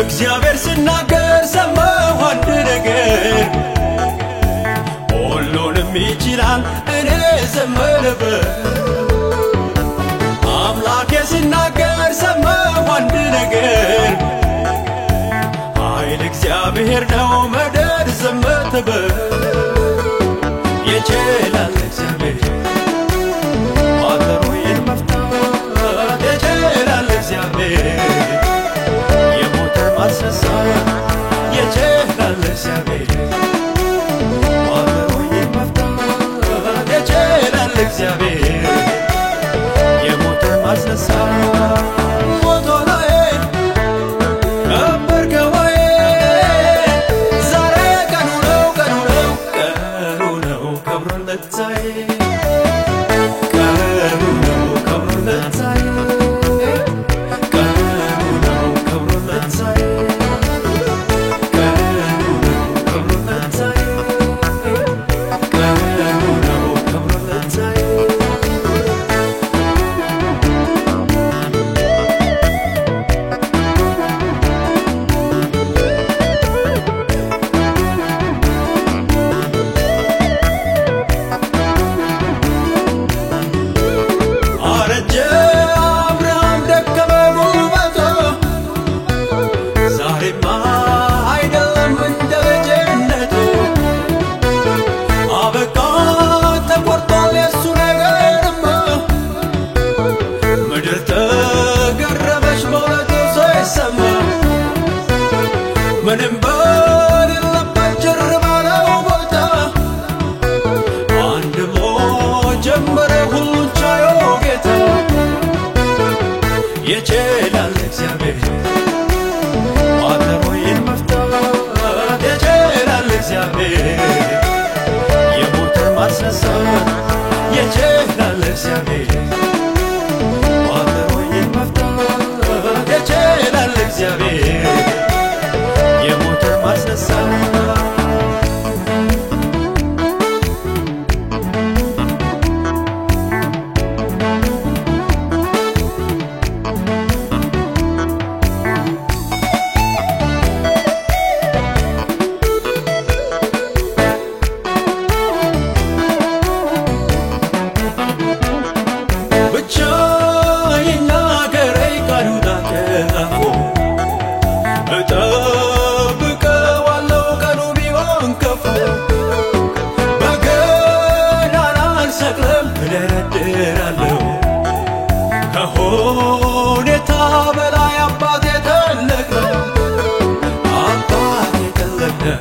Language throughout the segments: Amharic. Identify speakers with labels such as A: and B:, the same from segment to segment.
A: እግዚአብሔር ሲናገር ሰማሁ አንድ ነገር ሁሉንም ይችላል እኔ ዘመነበት አምላኬ ሲናገር ሰማሁ አንድ ነገር ኃይል እግዚአብሔር ነው መደር ዘመተበት ይችላል እግዚአብሔር ቋጠሮዬን መፍታት ይችላል እግዚአብሔር የሞተን ማስነሳት ይችላል እግዚአብሔር ቋጠሮዬን መፍታት ይችላል እግዚአብሔር የሞተን ማስነሳት ሞቶ ላይ ነበር ገባዬ ዛሬ ቀኑ ነው ቀኑ ነው ቀኑ ነው ከብሮለታዬ ቀኑ ነው ከብሮለታዬ ቀኑ ነው ከብሮለታዬ ቀኑ ነው ከብሮለታዬ ቀኑ ነው ከብሮለታዬ አረጀ አብርሃም ደከመ ጉልበቱ ዛሬማ አይደለም እንደ ልጅነቱ አበቃ ተቆርጧል የሱ ነገርማ ምድር ተገረመች በእውነቱ ሳይሰማ ምንም በሌለበት ጭር ባለው ቦታ አንድ ብሎ ጀመረ ሁሉን ቻዮ ጌታ ይችላል እግዚአብሔር ቋጠሮዬን መፍታት ይችላል እግዚአብሔር የሞተን ማስነሳት ይችላል እግዚአብሔር ቋጠሮዬን መፍታት ይችላል እግዚአብሔር የሞተን ማስነሳት ብቻ ይናገረኝ ቃሉ ታቀፎ እጠብቀዋለሁ ቀኑ ቢሆን ከፉ በገናና አልሰቅልም እደረድራለሁ ከሁኔታ በላይ አባቴ ትልቅ ነው አባቴ ትልቅ ነው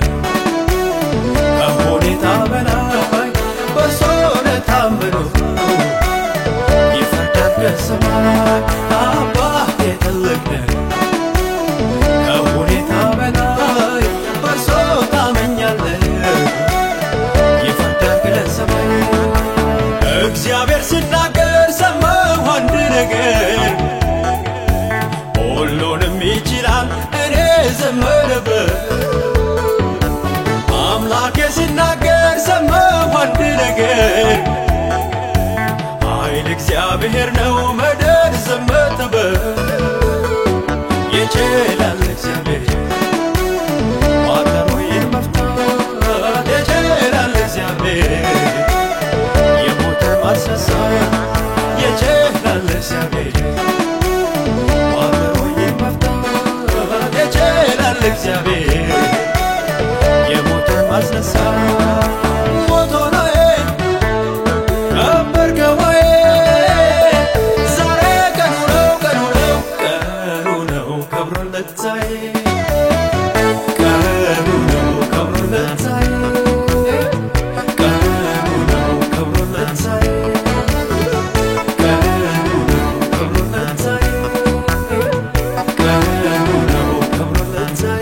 A: ከሁኔታ በላይ በእርሱ ነው ታምነው ይፈርዳል ከሰማይ አባቴ ትልቅ ነው ከሁኔታ በላይ በእርሱ ታመኛለህ ይፈርዳል ከሰማይ እግዚአብሔር ሲናገር ሰማሁ አንድ ነገር ሁሉንም ይችላል እኔ ዘመረበት አምላኬ ሲናገር ሰማሁ አንድ ነገር ኃይል እግዚአብሔር ነው መደር ዘመተበት ይችላል እግዚአብሔር ቋጠሮዬን መፍታት ይችላል እግዚአብሔር የሞተን ማስነሳት ይችላል እግዚአብሔር ቋጠሮዬን መፍታት ይችላል እግዚአብሔር የሞተን ማስነሳት ሞቶ ላይ ነበር ገባዬ ዛሬ ቀኑ ነው ቀኑ ነው ቀኑ ነው ከብሮለታዬ ቀኑ ነው ከብሮለታዬ ቀኑ ነው ከብሮለታዬ ቀኑ ነው ከብሮለታዬ ቀኑ ነው ከብሮለታዬ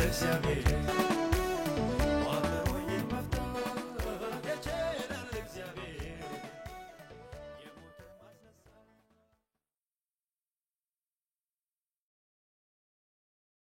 A: እግዚአብሔር